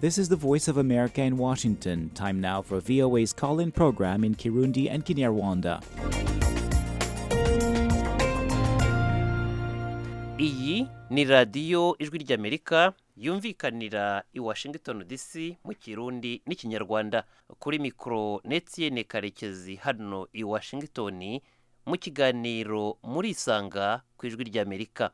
This is the Voice of America in Washington. Time now for VOA's call in program in Kirundi and Kinyarwanda. iyi ni radiyo ijwi ry'amerika yumvikanira i washington dc mu kirundi n'ikinyarwanda kuri mikoro netiyene karekezi hano i washington mu kiganiro muri isanga ku ijwi ry'amerika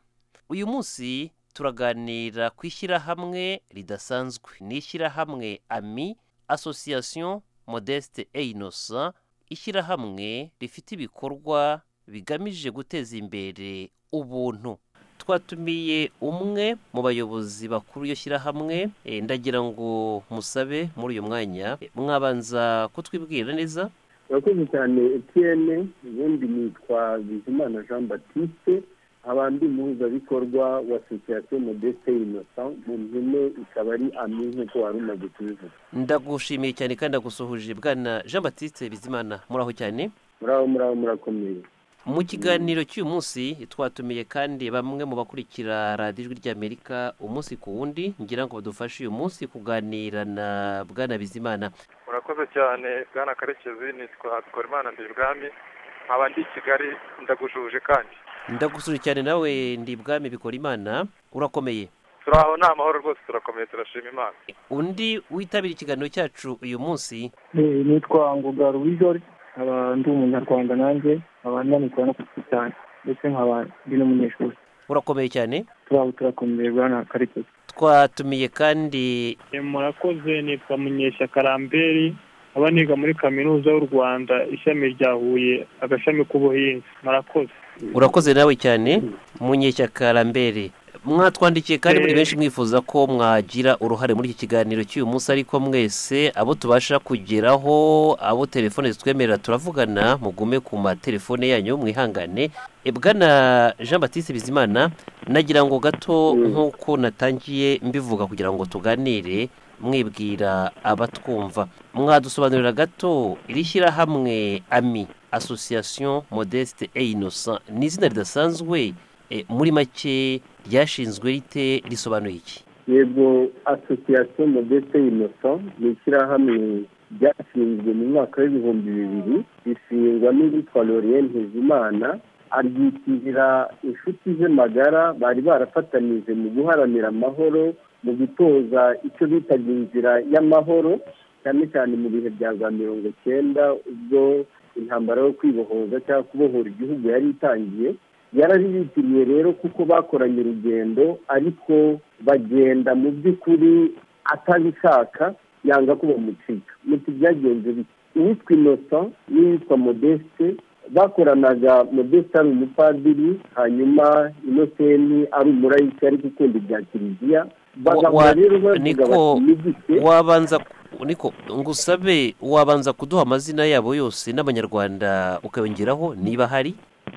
uyu munsi turaganira ku ishyirahamwe ridasanzwe ni ishyirahamwe ami association modeste einosa ishyirahamwe rifite ibikorwa bigamije guteza imbere ubuntu twatumiye umwe mu bayobozi bakuru iyo shyirahamwe eh, ndagira ngo musabe muri uyu mwanya eh, mwabanza kutwibwira neza urakoze cyane etiyene ubundi nitwa bizimana jean baptiste nkaba ndi umuhuzabikorwa wa sosiyete modeste innocent mu mpine ikaba ari ami nk'uko wari umaze kubivuga ndagushimiye cyane kandi ndagusuhuje bwana jean batiste bizimana muraho cyane muraho muraho murakomeye mu kiganiro cy'uyu munsi twatumiye kandi bamwe mu bakurikira radiyo ijwi ry'amerika umunsi ku wundi ngira ngo badufashe uyu munsi kuganira na bwana bizimana murakoze cyane bwana karekezi nitwa twarimana ndi ibwami nkaba ndi i kigali ndagujuje kandi ndagusuje cyane nawe ndi bwami bikora imana urakomeye turi aho ni amahoro rwose turakomeye turashima imana undi witabira ikiganiro cyacu uyu munsi nitwa ngoga ruwijori nkaba ndi umunyarwanda nanjye nkaba ndanitwa no kuki cyane ndetse nkaba ndi n'umunyeshuri urakomeye cyane turaba turakomeye bwa na karekezi twatumiye kandi murakoze nitwa munyeshyaka ramberi nkaba niga muri kaminuza y'u rwanda ishami rya huye agashami k'ubuhinzi murakoze urakoze nawe cyane munyeshyaka rambere mwatwandikiye kandi muri benshi mwifuza ko mwagira uruhare muri iki kiganiro cy'uyu munsi ariko mwese abo tubasha kugeraho abo telefone zitwemerera turavugana mugume ku matelefone yanyu mwihangane E, bwana jean batiste bizimana nagira ngo gato nk'uko natangiye mbivuga kugira ngo tuganire mwibwira abatwumva mwadusobanurira gato iri shyirahamwe ami association modeste et innocent ni izina ridasanzwe Eh, muri make ryashinzwe rite risobanuye iki yego asosiyasiyo modeste innocent ni ishyirahamwe ryashinzwe mu mwaka w'ibihumbi bibiri rishingwa n'uwitwa lorien ntezimana aryitiriza inshuti ze magara bari barafatanije mu guharanira amahoro mu gutoza icyo bitaga inzira y'amahoro cyane cyane mu bihe bya za mirongo cyenda ubwo intambara yo kwibohoza cyangwa kubohora igihugu yari itangiye yarabibitiriye rero kuko bakoranye urugendo ariko bagenda mu by'ukuri atabishaka yanga ko bamucika muti byagenze bite uwitwa innocent n'uwitwa modeste bakoranaga modeste ari umupadiri hanyuma innocent ari umurayika ariko ukunda ibya kiliziya bagahora Wa- rero bavuga niko bati ni gute wabanza niko ngusabe wabanza kuduha amazina yabo yose n'abanyarwanda ukayongeraho niba hari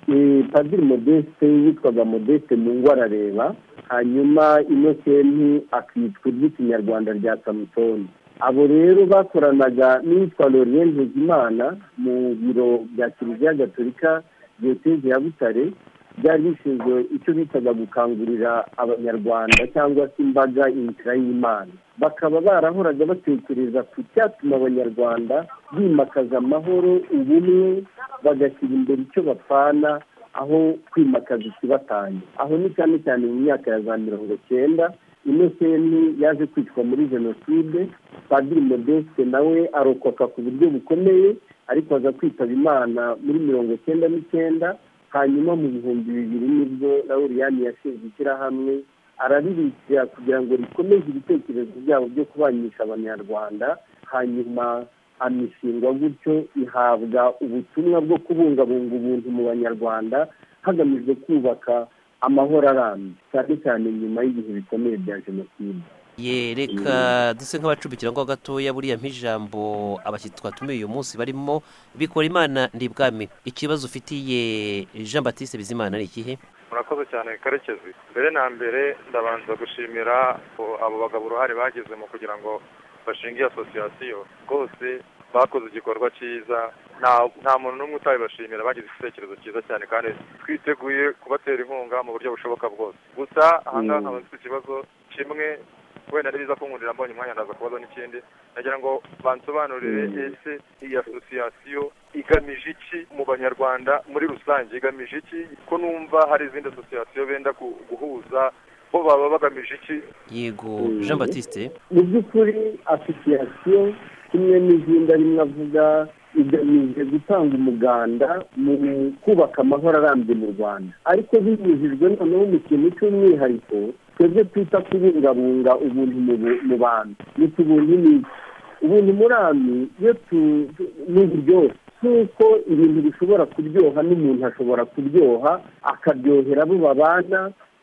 Eh, padiri modeste yitwaga modeste mu ngo arareba hanyuma inokeni akitwa iry'ikinyarwanda rya samusoni abo rero bakoranaga n'uwitwa lorien ntezimana mu biro bya kiliziya gatolika diyoseze ya butare byari bishinzwe icyo bitaga gukangurira abanyarwanda cyangwa se imbaga inzira y'imana bakaba barahoraga batekereza ku cyatuma abanyarwanda bimakaza amahoro ubumwe bagashyira imbere icyo bapfana aho kwimakaza ikibatanya aho ni cyane cyane mu myaka ya za mirongo cyenda inoseni yaje kwicwa muri jenoside padiri modeste nawe arokoka ku buryo bukomeye ariko aza kwitaba imana muri mirongo cyenda n'icyenda hanyuma mu bihumbi bibiri nibwo lauriyani yashinze ishyirahamwe araribikira kugira ngo rikomeze ibitekerezo byabo byo kubanisha abanyarwanda hanyuma amishingwa gutyo ihabwa ubutumwa bwo kubungabunga ubuntu mu banyarwanda hagamijwe kubaka amahoro arambye cyane cyane nyuma y'ibihe bikomeye bya jenoside ye reka duse nk'abacumbikira ngo gatoya buriya nk'ijambo abashyitsi twatumiye uyu munsi barimo bikora imana ndi bwami ikibazo ufitiye jean batiste bizimana ni ikihe murakoze cyane karekezi mbere na mbere ndabanza gushimira abo- abo bagabo uruhare bagize mu kugira ngo bashinge iyo asosiyasiyo rwose bakoze igikorwa cyiza nta nta muntu n'umwe utabibashimira bagize igitekerezo cyiza cyane kandi twiteguye kubatera inkunga mu buryo bushoboka bwose gusa aha ngaha nkaba mfite ikibazo kimwe wenda ari biza kunkundira mbonye umwanya ndaza kubaza n'ikindi nagira ngo bansobanurire ese iyi asosiyasiyo igamije iki mu banyarwanda muri rusange igamije iki ko numva hari izindi asosiyasiyo benda ku- guhuza bo baba bagamije iki yego jean batiste mu by'ukuri asosiyasiyo kimwe n'izindi arimo avuga igamije gutanga umuganda mu kubaka amahoro arambye mu rwanda ariko binyujijwe noneho mu kintu cy'umwihariko twebwe twita kubungabunga ubuntu mu bu- mu bantu ndetse ubuntu ni iki ubuntu murami iyo tu- tu- ni uburyohe nk'uko ibintu bishobora kuryoha n'umuntu ashobora kuryoha akaryohera abo babana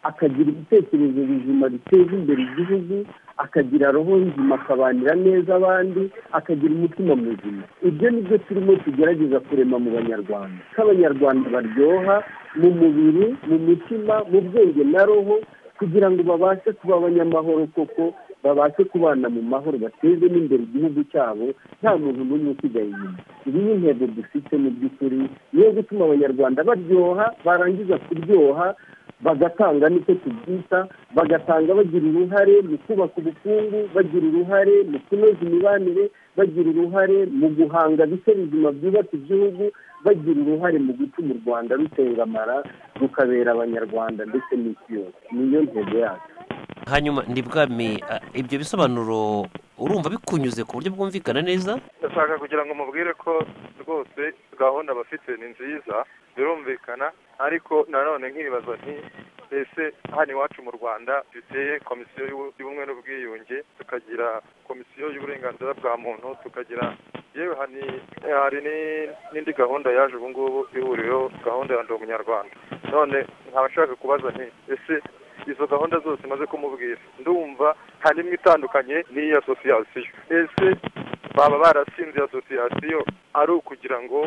akagira ibitekerezo bizima biteza imbere igihugu akagira roho nzima akabanira neza abandi akagira umutima muzima ibyo ni byo turimo tugerageza kurema mu banyarwanda ko abanyarwanda baryoha mu mubiri mu mutima mu bwenge na roho kugira ngo babashe kuba abanyamahoro koko babashe kubana mu mahoro bateze n'imbere igihugu cyabo nta muntu n'umwe usigaye inyuma iyi ni intego dufite mu by'ukuri niyo gutuma abanyarwanda baryoha barangiza kuryoha bagatanga nicyo tubyita bagatanga bagira uruhare mu kubaka ubukungu bagira uruhare mu kunoza imibanire bagira uruhare mu guhanga bice bizima byubaka igihugu bagira uruhare mu gutuma u rwanda rutengamara rukabera abanyarwanda ndetse n'isi yose niyo ntego yacu hanyuma ndi bwami ah, ibyo bisobanuro urumva bikunyuze ku buryo bwumvikana neza ndashaka kugira ngo mubwire ko rwose gahunda bafite ni nziza birumvikana ariko nanone nkibaza nti ese hano iwacu mu rwanda duteye komisiyo y'ubu- y'ubumwe n'ubwiyunge tukagira komisiyo y'uburenganzira bwa muntu tukagira yewe hani hari ni- n'indi gahunda yaje ubu ngubu ihuriyeho gahunda ya ndi umunyarwanda none nkaba nshaka kubaza nti ese izo gahunda zose maze kumubwira ndumva nta n'imwe itandukanye n'iyi asosiyasiyo ese baba barasinze asosiyasiyo ari ukugira ngo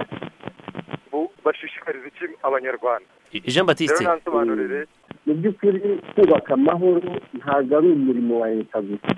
bu- bashishikarize iki abanyarwanda jean rero batiste nansobanurire mu by'ukuri kubaka amahoro ntabwo ari umurimo wa leta gusa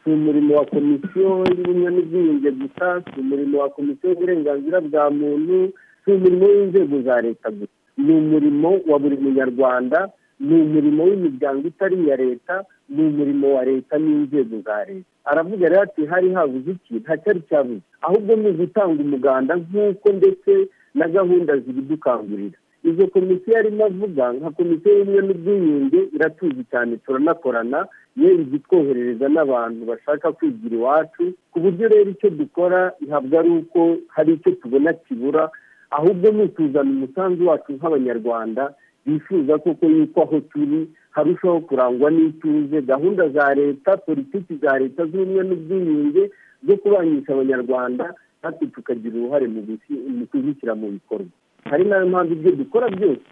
si umurimo wa komisiyo y'ubumwe n'ubwiyunge gusa si umurimo wa komisiyo y'uburenganzira bwa muntu si umurimo w'inzego za leta gusa ni umurimo wa buri munyarwanda ni umurimo w'imiryango itari iya leta ni umurimo wa leta n'inzego za leta aravuga rero ati hari habuze iki nta cyari cyabuze ahubwo ni ugutanga umuganda nk'uko ndetse na gahunda zibidukangurira izo komisiyo arimo avuga nka komisiyo y'ubumwe n'ubwiyunge iratuzi cyane turanakorana yewe itwoherereza n'abantu bashaka kwigira iwacu ku buryo rero icyo dukora ntabwo ari uko hari icyo tubona kibura ahubwo ni ukuzana umusanzu wacu nk'abanyarwanda bifuza koko yuko aho turi harushaho kurangwa n'ituze gahunda za leta politiki za leta z'ubumwe n'ubwiyunge zo kubanisha abanyarwanda natwe tukagira uruhare mu gusi- mu kuzishyira mu bikorwa hari nayo mpamvu ibyo dukora byose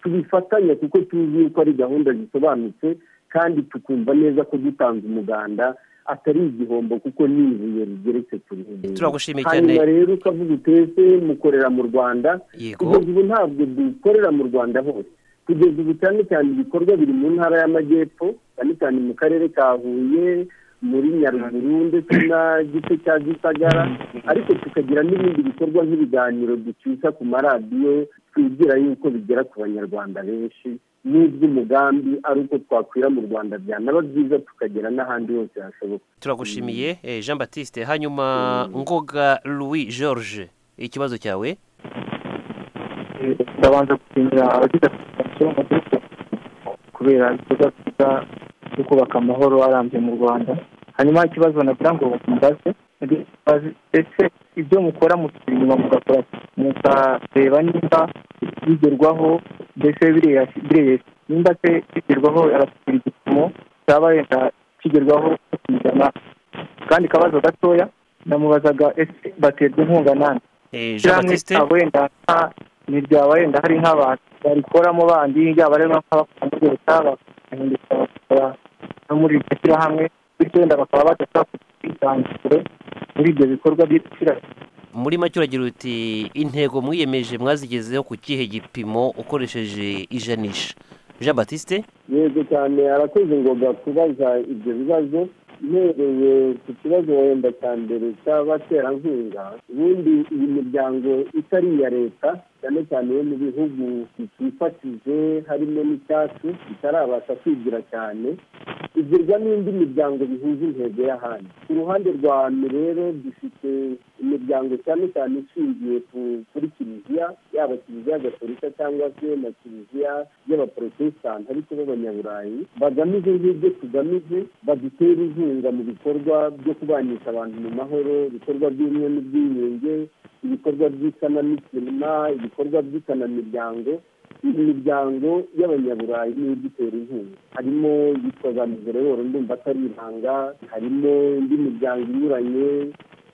tubifatanya kuko tuzi yuko ari gahunda zisobanutse kandi tukumva neza ko gutanze umuganda atari igihombo kuko ni ibuye rigeretse ku rindi turagushimiye cyane hanyuma rero ukavuga uti ese mukorera mu rwanda yego kugeza ubu ntabwo dukorera mu rwanda hose kugeza ubu cyane cyane ibikorwa biri mu ntara y'amajyepfo cyane cyane mu karere ka huye muri nyaruguru ndetse na gice cya gisagara ariko tukagira n'ibindi bikorwa nk'ibiganiro ducisha ku maradiyo twigira yuko bigera ku banyarwanda benshi n'ubwo umugambi ari uko twakwira mu rwanda byanaba byiza tukagera n'ahandi hose hashoboka turagushimiye eh, jean batiste hanyuma ngoga louis george ikibazo cyawe ndabanza gushimira abagize komisiyo mu gihugu kubera ibikorwa byiza byo kubaka amahoro arambye mu rwanda hanyuma ikibazo nagira ngo mubaze mbaze, ese ibyo mukora musubira inyuma mugakora mukareba nimba bigerwaho mbese biriya bireye- nimba se bigerwaho arasubira igipimo cyaba wenda kigerwaho ku ijana kandi akabazo gatoya namubazaga ese baterwa inkunga nande Eh, jean ishyirahamwe batiste ryabo wenda nta- ni ryaba wenda hari nk'abantu barikoramo bandi yaba ari nk'abakunda leta bagahindukira bakora no muri iryo shyirahamwe bityo wenda bakaba badashobora kugira ubwisanzure muri ibyo bikorwa by'ishyirahamwe muri make uragira uti intego mwiyemeje mwazigezeho ku kihe gipimo ukoresheje ijanisha jean batiste yego cyane arakoze ngoga kubaza ibyo bibazo mpereye ku kibazo wenda cya mbere cy'abaterankunga ubundi iyi miryango itari iya leta cyane cyane yo mu bihugu bitifatije harimo n'icyacu itarabasha kwigira cyane igirwa n'indi miryango bihuza intego y'ahandi ku ruhande rwa hano rero dufite imiryango cyane cyane ishingiye kuri kiliziya yaba kiliziya gatolika cyangwa se na kiliziya y'abaporotesitanti ariko b'abanyaburayi bagamije nk'ibyo tugamije badutera inkunga mu bikorwa byo kubanisha abantu mu mahoro ibikorwa by'ubumwe n'ubwiyunge ibikorwa by'isanamitima ibikorwa by'isanamuryango imiryango y'abanyaburayi niyo idutera inkunga harimo yitwa za mizerero ndumva atari ibanga harimo indi miryango inyuranye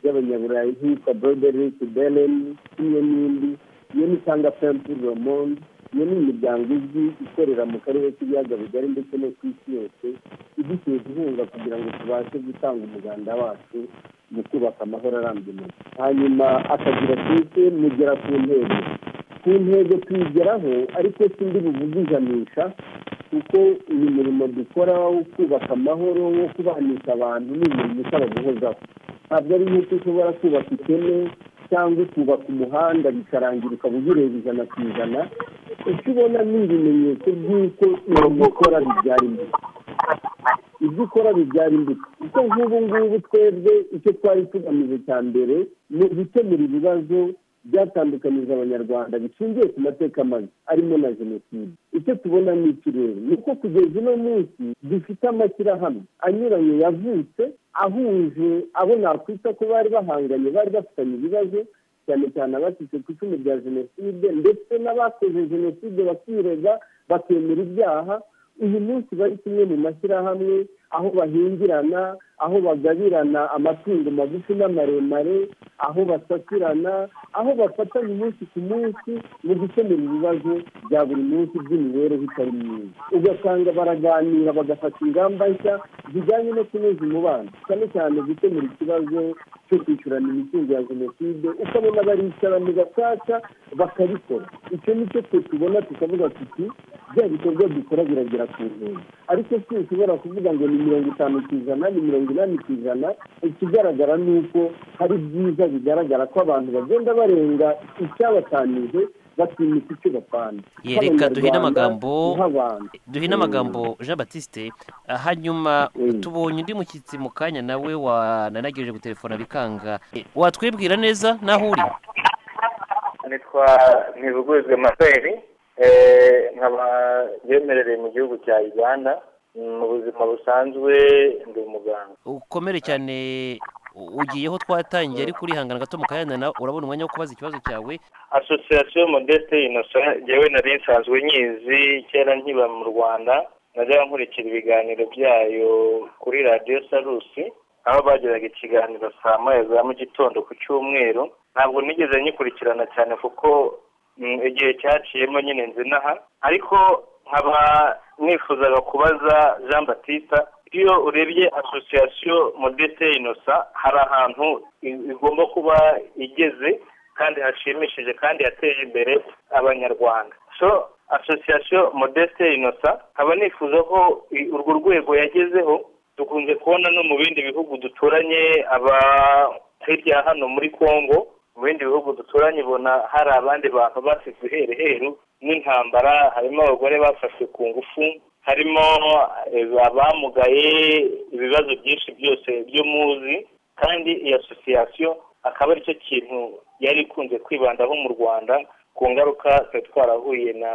y'abanyaburayi nk'iyitwa broderi kideleni imwe n'indi iyo ni cyangwa pempuri romondi iyo ni imiryango izwi ikorera mu karere k'ibiyaga bigari ndetse no ku isi yose idutera inkunga kugira ngo tubashe gutanga umuganda wacu mu kubaka amahoro arambye mu hanyuma akagira twese mugera ku ntego ku ntego tuyigeraho ariko sindi buvuge ijanisha kuko uyu murimo dukora wo kubaka amahoro wo kubanisha abantu ni umurimo usaba guhozaho ntabwo ari nk'uko ushobora kubaka iteme cyangwa ukubaka umuhanda bikarangira ukaba ugireba ijana ku ijana icyo ubona ni ibimenyetso by'uko imirimo ukora bibyara imbuto ibyo ukora bibyara imbuto kuko nk'ubu ngubu twebwe icyo twari tugamije cya mbere ni ugukemura ibibazo byatandukanyije abanyarwanda bishingiye ku mateka mabi arimo na jenoside icyo tubona ni ikirere ni uko kugeza uno munsi dufite amashyirahamwe anyuranye yavutse ahuje abo nakwita ko bari bahanganye bari bafitanye ibibazo cyane cyane abacitse ku icumu rya jenoside ndetse n'abakoze jenoside bakirega bakemera ibyaha uyu munsi bari kumwe mu mashyirahamwe aho bahingirana aho bagabirana amatungo magufi n'amaremare aho basakirana aho bafatanya umunsi ku munsi mu gukemura ibibazo bya buri munsi by'imibereho itari myiza ugasanga baraganira bagafata ingamba nshya zijyanye no kunoza umubano cyane cyane gukemura ikibazo cyo kwishyurana imitungo ya jenoside ukabona baricara mu gacaca bakabikora icyo ni cyo twe tubona tukavuga tuti bya bikorwa dukora biragera ku ntego ariko si ushobora kuvuga ngo ni mirongo itanu ku ijana ni mirongo inani ku ijana ikigaragara ni uko hari byiza bigaragara ko abantu bagenda barenga icyabatanije batinyuka icyo bapana reka duhine amagambo nk'abantu duhine amagambo jean batiste hanyuma Mm. tubonye undi mushyitsi mu kanya nawe wananagirije gutelefona bikanga Eh, watwibwira neza n'aho uri nitwa ntibuguzwe maseri nkaba yemerereye mu gihugu cya uganda mu buzima busanzwe ndi umuganga ukomere cyane u- ugiyeho twatangiye ariko urihangana gato mu kanya nawe urabona umwanya wo kubaza ikibazo cyawe asosiyasiyo modeste inosa njyewe nari nsanzwe nyizi kera nkiba mu rwanda najyaga nkurikira ibiganiro byayo kuri radiyo sarusi aho bagiraga ikiganiro saa moya za mu gitondo ku cyumweru ntabwo nigeze nyikurikirana cyane kuko mm, igihe cyaciyemo nyine nzinaha ariko nkaba nifuzaga kubaza jean batista iyo urebye asosiyasiyo modeste inosa hari ahantu i- igomba kuba igeze kandi hashimishije kandi yateje imbere abanyarwanda so asosiyasiyo modeste inosa nkaba nifuza ko i- urwo rwego yagezeho dukunze kubona no mu bindi bihugu duturanye aba hirya ya hano muri congo mu bindi bihugu duturanye ubona hari abandi bantu basize ihereheru n'intambara harimo abagore bafashwe ku ngufu harimo eh, abamugaye ibibazo byinshi byose byo muzi kandi iyi asosiyasiyo akaba aricyo kintu yari ikunze kwibandaho mu rwanda ku ngaruka twari twarahuye na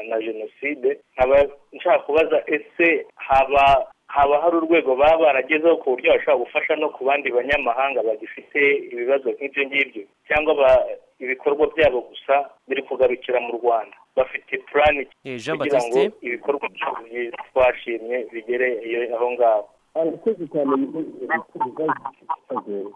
na jenoside nkaba nshaka kubaza ese haba haba hari urwego baba baragezeho ku buryo bashobora gufasha no ku bandi banyamahanga bagifite ibibazo nk'ibyo ngibyo cyangwa ba- ibikorwa byabo gusa biri kugarukira mu rwanda bafite purani Eh, jean kugira ngo batiste ibikorwa byabo byiza twashimye bigere iyo aho ngaho arakoze cyane mu bibazo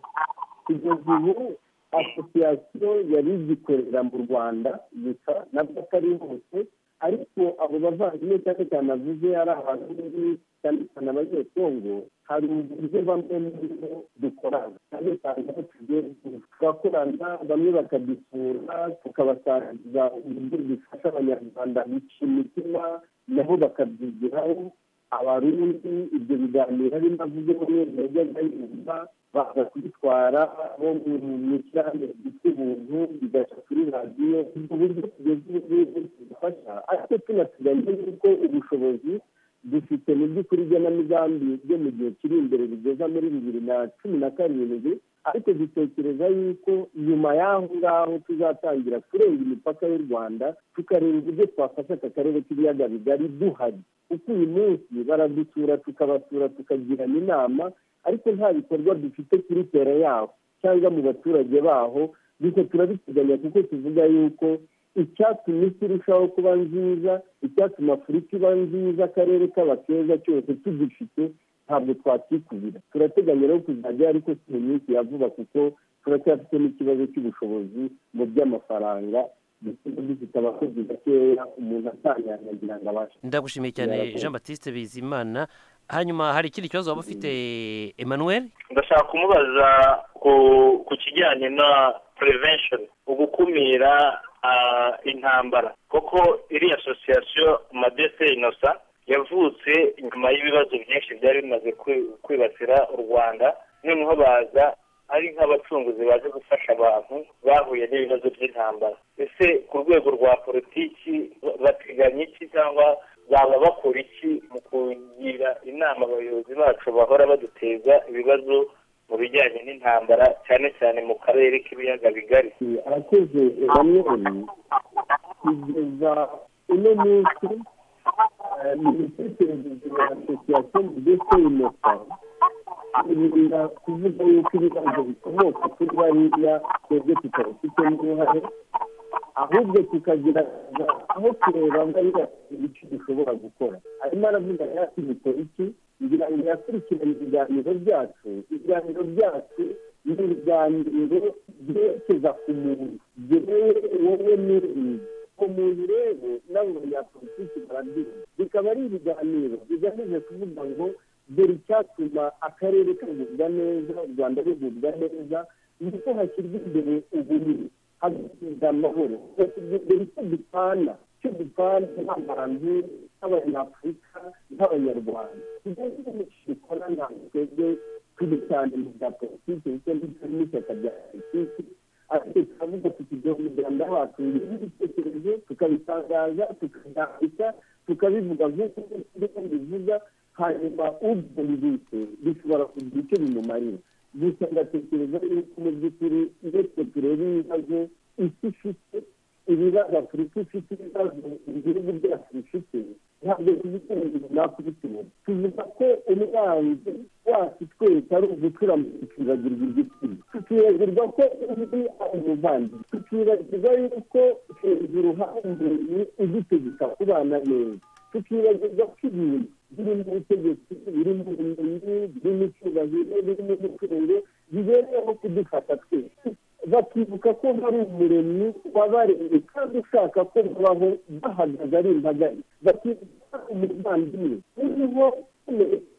kugeza ubu asosiyasiyo yari igikorera mu rwanda gusa nabwo atari hose ariko abo bavandimwe cyane cyane avuze ari abantu bari cyane cyane abanyekongo hari uburyo bamwe muri bo dukorana cyane cyane aho tugiye tugakorana bamwe bakadusura tukabasangiza uburyo bifasha abanyarwanda bica imitima nabo bakabyigiraho abarundi ibyo biganiro ari avuze ko mwese yajyaga yumva baza kubitwara bo mu ishyirahamwe ryitwa ubuntu bigaca kuri radiyo ubwo buryo tugeze ubu ngubu budufasha ariko tunateganya yuko ubushobozi dufite mu by'ukuri igenamigambi byo mu gihe kiri imbere bigeza muri bibiri na cumi na karindwi ariko dutekereza yuko nyuma y'aho ngaho tuzatangira kurenga imipaka y'u rwanda tukareba uburyo twafasha aka karere k'ibiyaga bigari duhari kuko uyu munsi baradusura tukabasura tukagirana inama ariko nta bikorwa dufite kuri tera yaho cyangwa mu baturage baho bityo turabiteganya kuko tuvuga yuko icyatuma isi irushaho kuba nziza icyatuma afurika iba nziza akarere kaba keza cyose tugifite ntabwo twakikubira turateganya rero kuzajya ariko si mu minsi ya vuba kuko turacyafite n'ikibazo cy'ubushobozi mu by'amafaranga dufite abakozi bakeya umuntu atanyanyagira ngo abashe ndagushimiye cyane jean batiste bizimana hanyuma hari ikindi kibazo waba ufite emmanuel ndashaka kumubaza ku- ku kijyanye na prevention ugukumira ah, intambara kuko iriya asosiyasiyo madese inosa yavutse nyuma y'ibibazo byinshi byari bimaze kwi- kwibasira u rwanda noneho baza ari nk'abacunguzi baje gufasha abantu bahuye n'ibibazo by'intambara ese ku rwego rwa politiki ba- bateganya iki cyangwa baba bakora iki mu kugira inama abayobozi bacu bahora baduteza ibibazo mu bijyanye n'intambara cyane cyane mu karere k'ibiyaga bigari arakoze bamwe kugeza uno munsi eh, imitekerereze ya asosiyasiyo ndetse inosa irinda kuvuga yuko ibibazo bikomoka kuri bariya twebwe tutabifitemo uruhare ahubwo tukagira aho kureba ngo ari ibice dushobora gukora arimo aravuga yati bikora iki ngira ngo yakurikirane ibiganiro byacu ibiganiro byacu ni ibiganiro byerekeza ku muntu byewe wowe n'urundi ku muntu rero n'abanyapolitiki barabyumva bikaba ari ibiganiro bigamije kuvuga ngo dore icyatuma akarere kagubwa neza u rwanda rugubwa neza ni uko hashyirwa imbere ubunini hagashyirwa amahoro hagashyirwa imbere icyo dupfana icyo dupfana nk'abantu nk'abanyafurika nk'abanyarwanda ibyo ngibyo ni byo dukora ntabwo twebwe turi cyane mu bya politiki ndetse n'ibyo n'ishyaka rya politiki ariko turavuga tukigira umuganda wacu n'ibitekerezo tukabitangaza tukabyandika tukabivuga nk'uko ndimo mbivuga hanyuma ubyumvise bishobora kugira icyo bimumarira gusa ngatekereza yuko mu by'ukuri iyo twe tureba ibibazo isi ifite ibibazo afurika ifite ibibazo ibihugu byacu bifite ntabwo tuvuga ibintu runaka ubitubona tuvuga ko umwanzi wacu twese ari ugucurama tukibagirwa igitsina tukibagirwa ko undi ari umuvandimwe tukibagirwa yuko hejuru hari umuntu udutegeka kubana neza tukibagirwa ko ibintu birimo ubutegetsi birimo ubumenyi birimo icyubahiro birimo umutungo bibereyeho kudufata twese bakibuka ko hari umuremyi wabaremye kandi ushaka ko babaho bahagaze ari imbagari bakibuka umuvandimwe uriho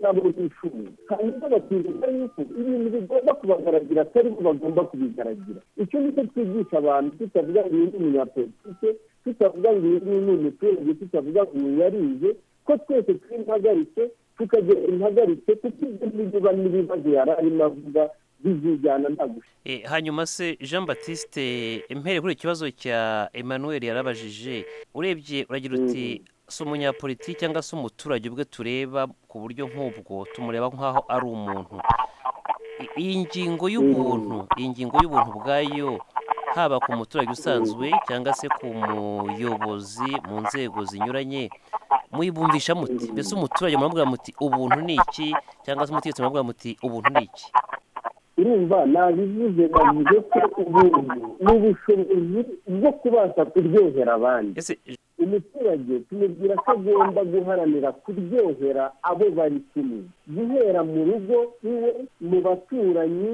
nabo bishuri hanyuma bakibuka yuko ibintu bigomba kubagaragira atari bo bagomba kubigaragira icyo ni cyo twigisha abantu tutavuga ngo uyu ni umunyapolitike tutavuga ngo uyu ni umuturage tutavuga ngo uyu yarize ko twese turi impagarike tukagira impagarike kuko ibyo ngibyo bane ibibazo yari arimo avuga bizijyana nta gushaka Eh, hanyuma se jean batiste impere kuri ikibazo cya emmanuel yarabajije urebye uragira uti si umunyapolitiki cyangwa se umuturage ubwe tureba ku buryo nk'ubwo tumureba nk'aho ari umuntu I- iyi ngingo y'ubuntu iyi ngingo y'ubuntu bwayo haba ku muturage usanzwe cyangwa se ku muyobozi mu nzego zinyuranye muyibumvisha muti mbese umuturage muramubwira muti ubuntu ni iki cyangwa se umutegetsi muramubwira muti ubuntu ni iki urumva nabivuze bavuze ko ubuntu ni ubushobozi bwo kubasha kuryohera abandi ese umuturage tumubwira ko agomba guharanira kuryohera abo bari kumwe guhera mu rugo iwe mu baturanyi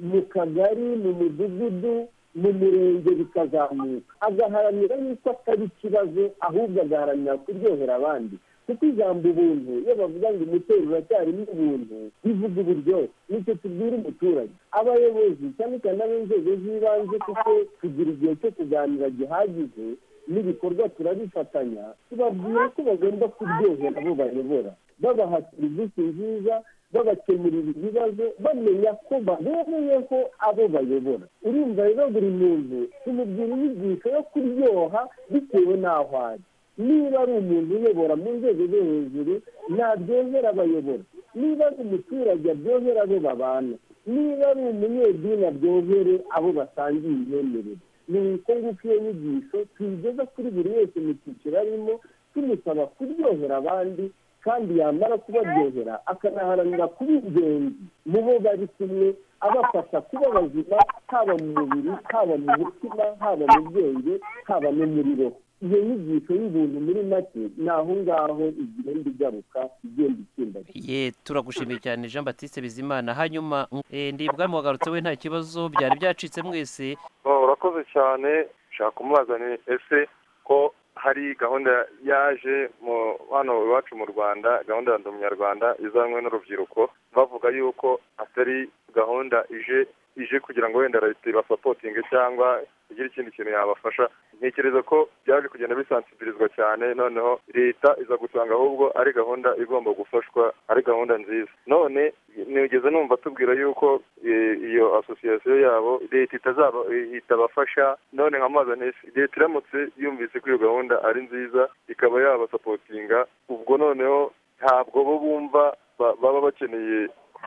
mu kagari mu mudugudu mu murenge bikazamuka agaharanira yuko atari ikibazo ahubwo agaharanira kuryohera abandi kuko ijambo ubuntu iyo bavuga ngo umuturage uracyarimo ubuntu bivuga uburyohe nicyo tubwira umuturage abayobozi cyane cyane ab'inzego z'ibanze kuko tugira igihe cyo kuganira gihagije n'ibikorwa turabifatanya tubabwira ko bagomba kuryohera abo bayobora babaha serivisi nziza babakemurira ibibazo bamenya ko babereyeho abo bayobora urumva rero buri muntu tumubwira inyigisho yo kuryoha bitewe n'aho ari niba ari umuntu uyobora mu nzego zo hejuru ntabyozera abayobora niba ari umuturage abyozera abo babana niba ari umunyedini abyozere abo basangiye imyemerere ni uko nguko iyo nyigisho tuyigeza kuri buri wese mu cyiciro arimo tumusaba kuryohera abandi kandi yamara kubaryohera akanaharanira kuba ingenzi mu bo bari kumwe abafasha kuba bazima haba mu mubiri haba mu mutima haba mu bwenge haba no muri roho iyo nyigisho y'ubuntu muri make ni aho ngaho igenda igaruka igenda ikimbagana ye turagushimiye cyane jean batiste bizimana hanyuma eh, ndibwa muhagarutse we nta kibazo byari byacitse mwese Oh, urakoze cyane nshaka kumubaza ni ese ko hari gahunda yaje mu hano iwacu mu rwanda gahunda ya ndi umunyarwanda izanwe n'urubyiruko bavuga yuko atari gahunda ije ije kugira ngo wenda leta ibasapotinge cyangwa igire ikindi kintu yabafasha ntekereza ko byaje kugenda bisansibirizwa cyane noneho leta iza gusanga ahubwo ari gahunda igomba gufashwa ari gahunda nziza none nigeze numva tubwira yuko eh, iyo asosiyasiyo yabo leta itazaba eh, itabafasha none nka mazi nesi leta iramutse yumvise ko iyo gahunda ari nziza ikaba yabasapotinga ubwo noneho ntabwo bo bumva ba- baba bakeneye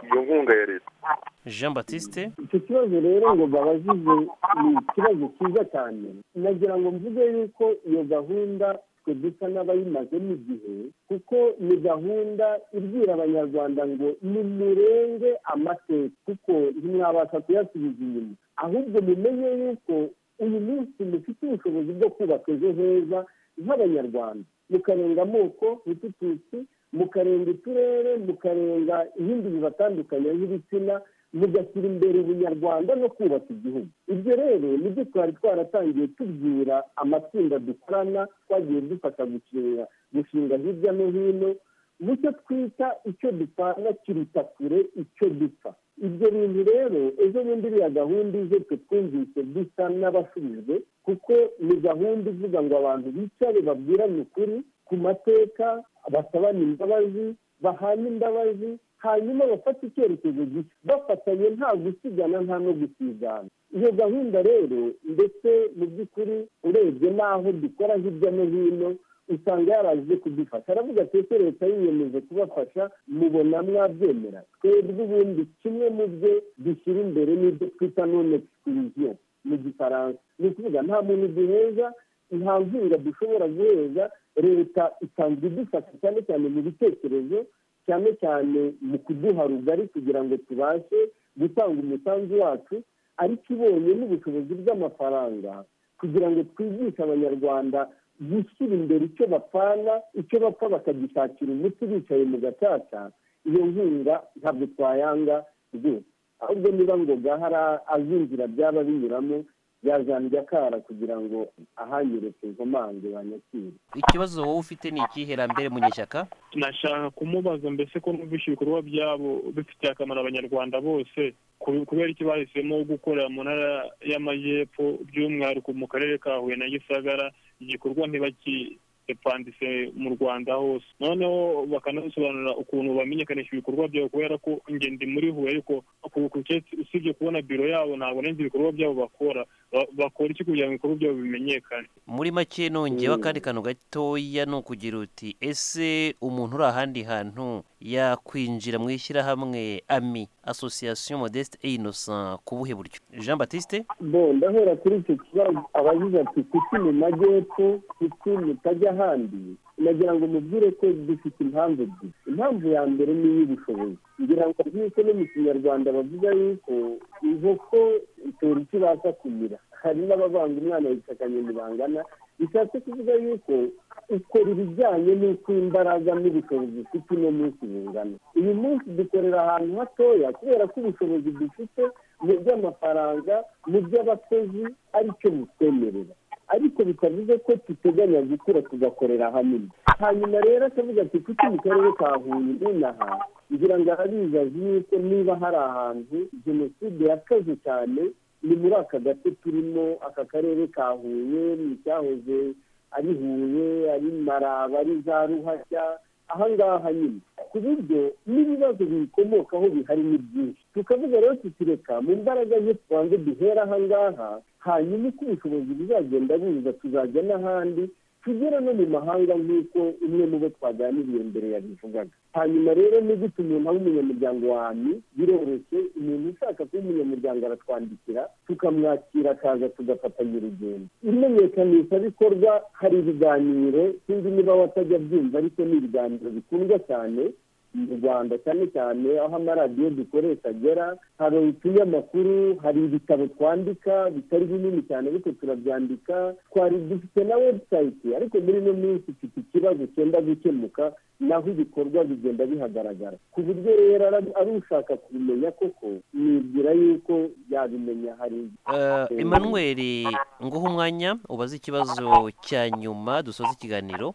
iyo nkunga ya leta jean batiste icyo kibazo rero ngo babazize ni ikibazo cyiza cyane nagira ngo mvuge yuko iyo gahunda twe dusa n'abayimazemo igihe kuko ni gahunda ibwira abanyarwanda ngo nimurenge amateka kuko ntimwabasha kuyasubiza inyuma ahubwo mumenye yuko uyu munsi mufite ubushobozi bwo kubaka ejo heza nk'abanyarwanda mukarenga amoko nk'utututsi mukarenga uturere mukarenga ibindi bibatandukanya nk'ibitsina mugashyira imbere ubunyarwanda no kubaka igihugu ibyo rero nibyo twari twaratangiye tubwira amatsinda dukorana twagiye dufasha gushinga gushinga hirya no hino mu cyo twita icyo dupfana kiruta kure icyo dupfa ibyo bintu rero ejo bundi iriya gahunda ije twe twumvise dusa n'abasubijwe kuko ni gahunda ivuga ngo abantu bicare babwirane ukuri ku mateka basabane imbabazi bahana imbabazi hanyuma bafata icyerekezo gishya bafatanye nta gusigana nta no gusigana iyo gahunda rero ndetse mu by'ukuri urebye n'aho dukora hirya no hino usanga yaraje kudufasha aravuga ati ese leta yiyemeje kubafasha mubona mwabyemera twebwe ubundi kimwe mu byo dushyira imbere n'ibyo twita none egisikiriziyo mu gifaransa ni ukuvuga nta muntu duheza nta nkunga dushobora guheza leta isanzwe idufasha cyane cyane mu bitekerezo cyane cyane mu kuduha rugari kugira ngo tubashe gutanga umusanzu wacu ariko ibonye n'ubushobozi bw'amafaranga kugira ngo twigishe abanyarwanda gushyira imbere icyo bapfana icyo bapfa bakagishakira umuti bicaye mu gacaca iyo nkunga ntabwo twayanga rwose ahubwo niba ngo gahara azinjira byaba binyuramo yazambye akara kugira ngo ahanyereke inkomange banyakire ikibazo wowe ufite ni ikihe rambere munyeshyaka nashaka kumubaza mbese ko numvise ibikorwa byabo bifitiye akamaro abanyarwanda bose kube- kubera icyo bahisemo gukorera mu ntara y'amajyepfo by'umwihariko mu karere ka huye na gisagara igikorwa ntibakipandise mu rwanda hose noneho bakanabisobanurira ukuntu bamenyekanisha ibikorwa byabo kubera ko njye ndi muri huye ariko ku- ku cyatsi usibye kubona biro yabo ntabwo nzi ibikorwa byabo bakora Ba- bakora iki kugira ngo ibikorwa byabo bimenyekane muri make nongeyeho akandi kantu gatoya ni ukugira uti ese umuntu uri ahandi hantu yakwinjira mu ishyirahamwe ami association modeste et innocent ku buhe buryo jean batiste bo ndahera kuri icyo kibazo abagize ati kuki mu majyepfo kuki mutajya ahandi nagira ngo mubwire ko dufite impamvu ebyiri impamvu ya mbere ni iy'ubushobozi ngira ngo rwose no mu kinyarwanda bavuga yuko inkoko itera icyo ibasha kumira hari n'abavanga umwana yicakanye ntibangana bishatse kuvuga yuko ukora ibijyanye n'uko imbaraga n'ubushobozi ufite uno munsi bungana uyu munsi dukorera ahantu hatoya kubera ko ubushobozi dufite mu by'amafaranga mu by'abakozi aricyo butwemerera ariko bikavuze ko duteganya gukura tugakorera hamwe hanyuma rero akavuga ati kuki mu karere ka huye nonaha ngira ngo arabizazi yuko niba hari ahantu jenoside yakaze cyane ni muri aka gace turimo aka karere ka huye ni icyahoze ari huye ari maraba ari za ruhashya aha ngaha nyine ku buryo n'ibibazo biyikomokaho bihari ni byinshi tukavuga rero tuti reka mu mbaraga nke tubanze duhera aha ngaha hanyuma uko ubushobozi buzagenda buza tuzajya n'ahandi tugera no mu mahanga nk'uko umwe mu bo twaganiriye mbere yabivugaga hanyuma rero ni gute umuntu aba umunyamuryango wanyu biroroshye umuntu ushaka kuba umunyamuryango aratwandikira tukamwakira akaza tugafatanya urugendo imenyekanisha bikorwa hari ibiganiro sinzi niba watajya byumva ariko ni ibiganiro bikundwa cyane mu rwanda cyane cyane aho amaradiyo dukoresha agera hari utunyamakuru hari ibitabo twandika bitari binini cyane ariko turabyandika twari dufite na webusayiti ariko muri ino minsi ifite ikibazo cyenda gukemuka naho ibikorwa bigenda bihagaragara ku buryo rero ari ushaka kubimenya koko nibwira yuko yabimenya hari emmanuel nguha umwanya ubaze ikibazo cya nyuma dusoza ikiganiro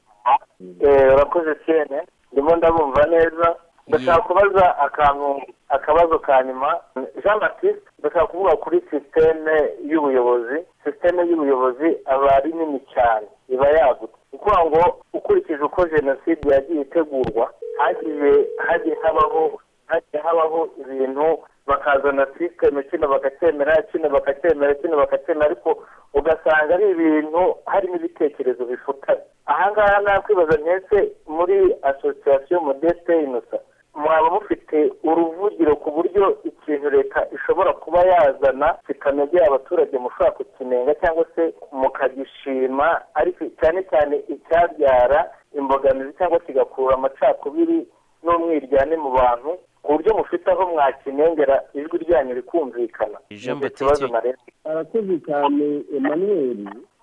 urakoze sene ndimo ndabumva neza ndashaka kubaza akantu akabazo ka nyuma jean batiste ndashaka kuvuga kuri sisiteme y'ubuyobozi sisiteme y'ubuyobozi aba ari nini cyane iba yagutse ni ukuvuga ngo ukurikije uko jenoside yagiye itegurwa hagiye hagiye habaho hagiye habaho ibintu bakazana sisiteme kino bakacyemera kino bakacyemera kino bakacyemera ariko ugasanga ari ibintu harimo ibitekerezo bifutanye aha ngaha nakwibaza mwese muri asosiyasiyo modeste inosa mwaba mufite uruvugiro ku buryo ikintu leta ishobora kuba yazana kikanogera abaturage mushobora kukinenga cyangwa se mukagishima ariko cyane cyane icyabyara imbogamizi cyangwa kigakura amacakubiri n'umwiryane mu bantu ku buryo mufite aho mwakinengera ijwi ryanyu rikumvikana Jean Nicyo kibazo Baptiste. nareba arakoze cyane emmanuel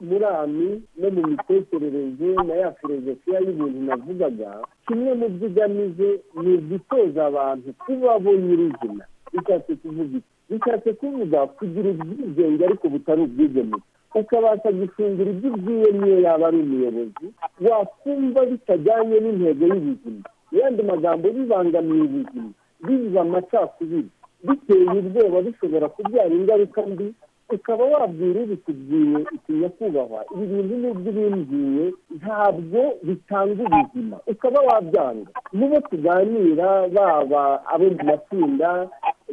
muri ami no mu mitekerereze na ya filozofiya y'ibintu navugaga kimwe mu byo igamije ni ugutoza abantu kuba bo nyirizina bishatse kuvuga iki bishatse kuvuga kugira ubwigenge ariko butari ubwigemeke ukabasha gufungura ibyo ubwiye niyo yaba ari umuyobozi wakumva bitajyanye n'intego y'ubuzima mu yandi magambo bibangamiye ubuzima bibuza amacakubiri biteye ubwoba bishobora kubyara ingaruka mbi ukaba wabwira ubikubwiye uti nyakubahwa ibi bintu n'ubwo ubimbwiye ntabwo bitanga ubuzima ukaba wabyanga mubo tuganira baba abo mu matsinda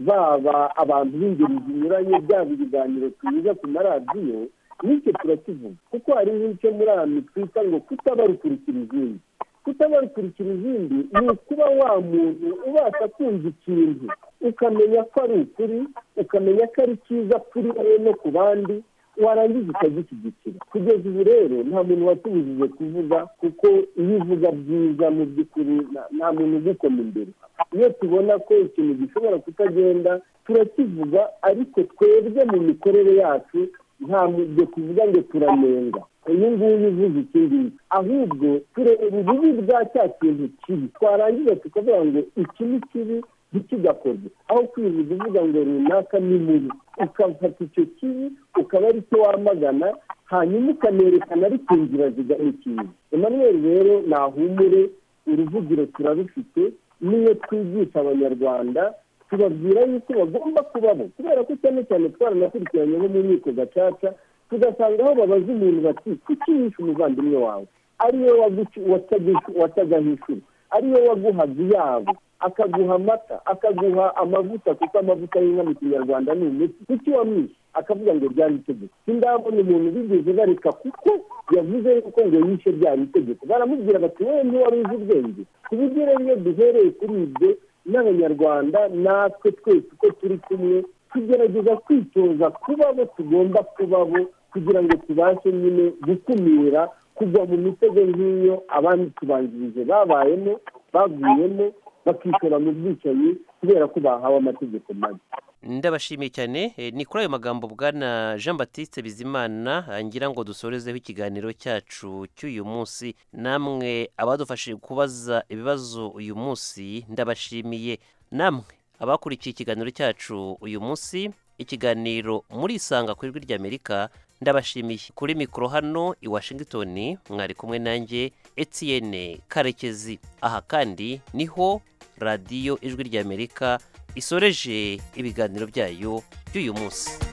baba abantu b'ingeri zinyuranye byaba ibiganiro tunyuza ku maradiyo n'icyo turakivuga kuko hari n'icyo muri aya mitwita ngo kutabarukurikira izindi kutabarukurikira izindi ni ukuba wa muntu ubasha kumva ikintu ukamenya ko ari ukuri ukamenya ko ari cyiza kuri wowe no ku bandi warangiza ukagishyigikira kugeza ubu rero nta muntu watubujije kuvuga kuko iyo uvuga byiza mu by'ukuri nta- nta muntu ugukoma imbere iyo tubona ko ikintu gishobora kutagenda turakivuga ariko twebwe mu mikorere yacu nta mubyo kuvuga ngo turanenga uyu nguyu uvuze iki ngiki ahubwo tureba ububi bwa cya kintu kibi twarangiza tukavuga ngo iki ni kibi ntikigakorwe aho kwivuga uvuga ngo runaka ni mubi ukafata icyo kibi ukaba ari cyo wamagana hanyuma ukanerekana ariko inzira zigana ikibi emmanuel rero nahumure uruvugiro turarufite niyo twigisha abanyarwanda tubabwira yuko bagomba kubabo kubera ko cyane cyane twaranakurikiranyeho mu nkiko gacaca tugasanga aho babaza umuntu bati kuki yishe umuvandimwe wawe ariwe waguci- watagish- watagahishura ariwe waguhaga iyabo akaguha amata akaguha amavuta kuko amavuta y'inka mu kinyarwanda ni umuti kuki wamwishe akavuga ngo byari itegeko sindabona umuntu bigeze bareka kuko yavuze yuko ngo yishe byari itegeko baramubwira bati wowe ntiwari uzi ubwenge ku buryo rero iyo duhereye kuri ibyo n'abanyarwanda natwe twese uko turi kumwe tugerageza kwitoza kuba bo tugomba kuba bo kugira ngo tubashe nyine gukumira kugwa mu mitego nk'iyo abandi tubanjirije babayemo baguyemo bakishora mu bwicanyi kubera ko bahawe amategeko mabi ndabashimiye cyane Eh, ni kuri ayo magambo bwana jean batiste bizimana eh, ngira ngo dusorezeho ikiganiro cyacu cy'uyu munsi namwe abadufashije kubaza ibibazo uyu munsi ndabashimiye namwe abakurikiye ikiganiro cyacu uyu munsi ikiganiro murisanga ku ijwi ry'amerika ndabashimiye kuri mikoro hano i washington mwari kumwe nanjye etienne karekezi aha kandi niho radiyo ijwi ry'amerika isoreje ibiganiro byayo by'uyu munsi